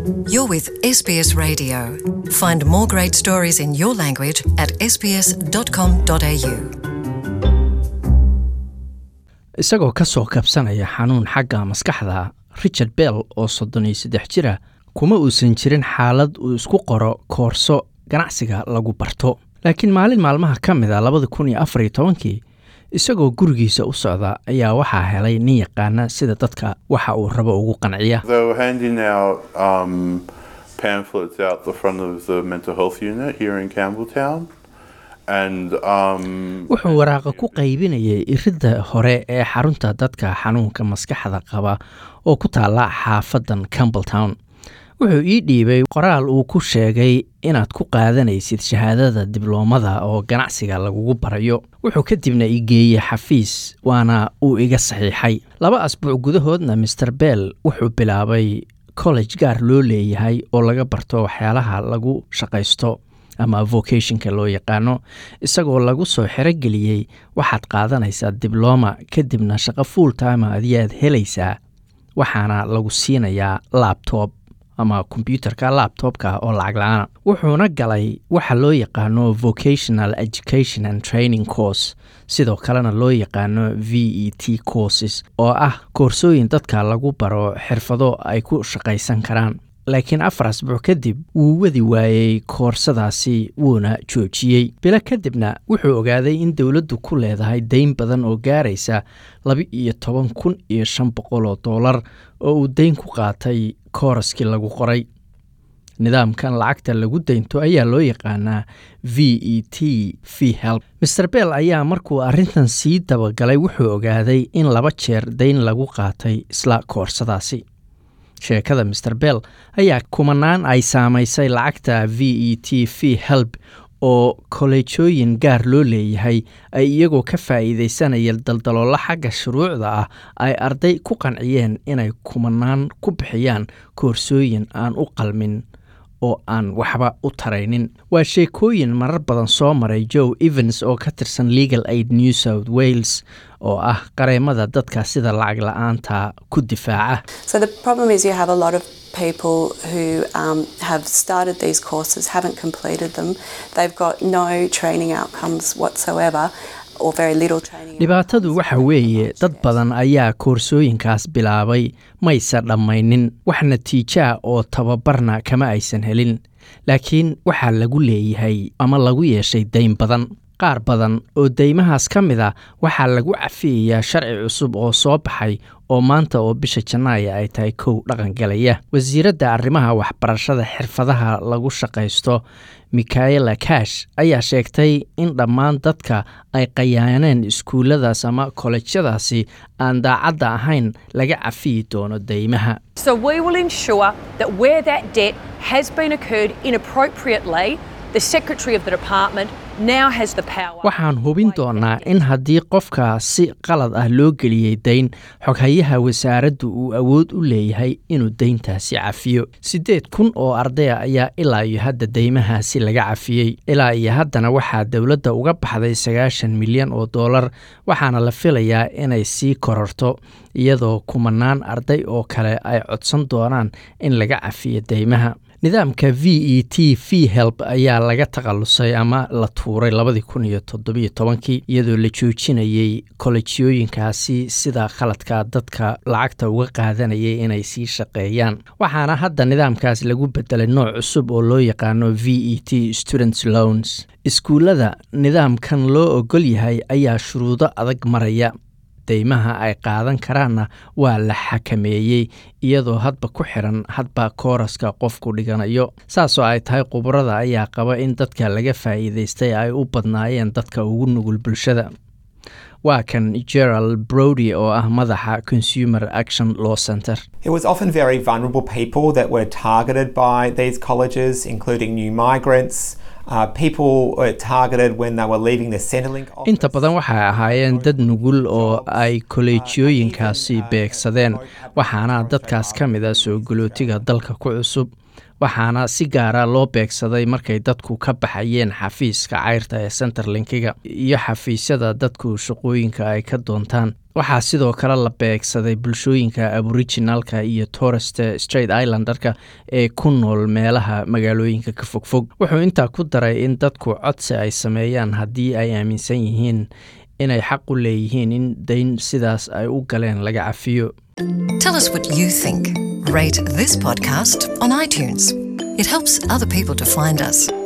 You're with SBS Radio. Find more great stories in your language at sbs.com.au. isagoo ka soo kabsanaya xanuun xagga maskaxda richard bell oo soddon iyo saddex jira kuma uusan jirin xaalad uu isku qoro koorso ganacsiga lagu barto laakiin maalin maalmaha ka mid a labada kun iyo afar iyo tobankii isagoo gurigiisa u socda ayaa waxaa helay nin yaqaana sida dadka waxa uu rabo ugu qanciya They were handing out um, pamphlets out the front of the mental health unit here in Campbelltown. And um, wuxuu waraaqa ku qaybinayay iridda hore ee xarunta dadka xanuunka maskaxda qaba oo ku taala xaafadan campbelltown wuxuu ii dhiibay qoraal uu ku sheegay inaad ku qaadanaysid shahaadada dibloomada oo ganacsiga lagugu barayo wuxuu kadibna i geeyey xafiis waana uu iga saxiixay laba asbuuc gudahoodna master bell wuxuu bilaabay college gaar loo leeyahay oo laga barto waxyaalaha lagu shaqaysto ama vocationka loo yaqaano isagoo lagu soo xerogeliyey waxaad qaadanaysaa dibloma kadibna shaqo full time adiyaad helaysaa waxaana lagu siinayaa labtob ama kombyuutarka labtobka oo lacag la-aana wuxuuna galay waxa loo yaqaano vocational education and training course sidoo kalena loo yaqaano v e t courses oo ah koorsooyin dadka lagu baro xirfado ay ku shaqaysan karaan laakiin afar asbuuc kadib wuu wadi waayey koorsadaasi wuuna joojiyey bilo kadibna wuxuu ogaaday in dowladdu ku leedahay dayn badan oo gaaraysa laba iyo toban kun iyo shan boqol oo doolar oo uu dayn ku qaatay kooraskii lagu qoray nidaamkan lacagta lagu daynto ayaa loo yaqaanaa v e t v help master bell ayaa markuu arrintan sii dabagalay wuxuu ogaaday in laba jeer dayn lagu qaatay isla koorsadaasi sheekada master bell ayaa kumanaan ay saamaysay lacagta v e t v help oo kolleejooyin gaar loo leeyahay ay iyagoo ka faa'iidaysanaya daldaloolo xagga shuruucda ah ay arday ku qanciyeen inay kumanaan ku bixiyaan koorsooyin aan u qalmin oo aan waxba u taraynin waa sheekooyin marar badan soo maray joe evans oo ka tirsan legal aid new south wales oo ah qareemada dadka sida lacag la-aanta ku difaaca So the problem is you have a lot of people who um, have started these courses, haven't completed them. They've got no training outcomes whatsoever or very little training. dhibaatadu waxa weeye dad badan ayaa koorsooyinkaas bilaabay maysa dhammaynin wax natiijaa oo tababarna kama aysan helin laakiin waxaa lagu leeyahay ama lagu yeeshay dayn badan qaar badan oo deymahaas ka mid a waxaa lagu cafiyayaa sharci cusub oo soo baxay oo maanta oo bisha janaaya ay tahay kow dhaqangalaya wasiiradda arrimaha waxbarashada xirfadaha lagu shaqaysto mikaela kash ayaa sheegtay in dhammaan dadka ay qayaaneen iskuulladaas ama kolejyadaasi aan daacadda ahayn laga cafiyi doono deymaha So we will ensure that where that debt has been occurred inappropriately, the Secretary of the Department now has the power. waxaan hubin doonaa in haddii qofka si qalad ah loo geliyey dayn xoghayaha wasaaraddu uu awood u leeyahay inuu dayntaasi cafiyo siddeed kun oo ardaya ayaa ilaa iyo hadda deymahaasi laga cafiyey ilaa iyo haddana waxaa dowladda uga baxday sagaashan milyan oo doolar waxaana la filayaa inay sii kororto iyadoo kumanaan arday oo kale ay codsan doonaan in laga cafiyo deymaha nidaamka v e t v help ayaa laga takhalusay ama la tuuray labadii kun iyo toddobiyo tobankii iyadoo la joojinayey kolejyooyinkaasi sida khaladka dadka lacagta uga qaadanayay inay sii shaqeeyaan waxaana hadda nidaamkaas lagu bedelay nooc cusub oo loo yaqaano v e t students loans iskuullada nidaamkan loo ogol yahay ayaa shuruudo adag maraya deymaha ay qaadan karaanna waa la xakameeyey iyadoo hadba ku xiran hadba kooraska qofku dhiganayo saasoo ay tahay khubarada ayaa qaba in dadka laga faa'iidaystay ay u badnaayeen dadka ugu nugul bulshada waa kan gerald brody oo ah madaxa consumer action law center It was often very vulnerable people that were targeted by these colleges, including new migrants. Uh, people were targeted when they were leaving the Centrelink office. inta badan waxay ahaayeen dad nugul oo ay kolleejyooyinkaasi beegsadeen waxaana dadkaas ka mid a soo galootiga dalka ku cusub waxaana si gaara loo beegsaday markay dadku ka baxayeen xafiiska cayrta ee centerlinkiga iyo xafiisyada dadku shaqooyinka ay ka doontaan waxaa sidoo kale la beegsaday bulshooyinka aboriginalka iyo torest straight islanderka ee ku nool meelaha magaalooyinka ka fogfog wuxuu intaa ku daray in dadku codsi ay sameeyaan haddii ay aaminsan yihiin inay xaq u leeyihiin in dayn sidaas ay u galeen laga cafiyo Tell us what you think. Rate this podcast on iTunes. It helps other people to find us.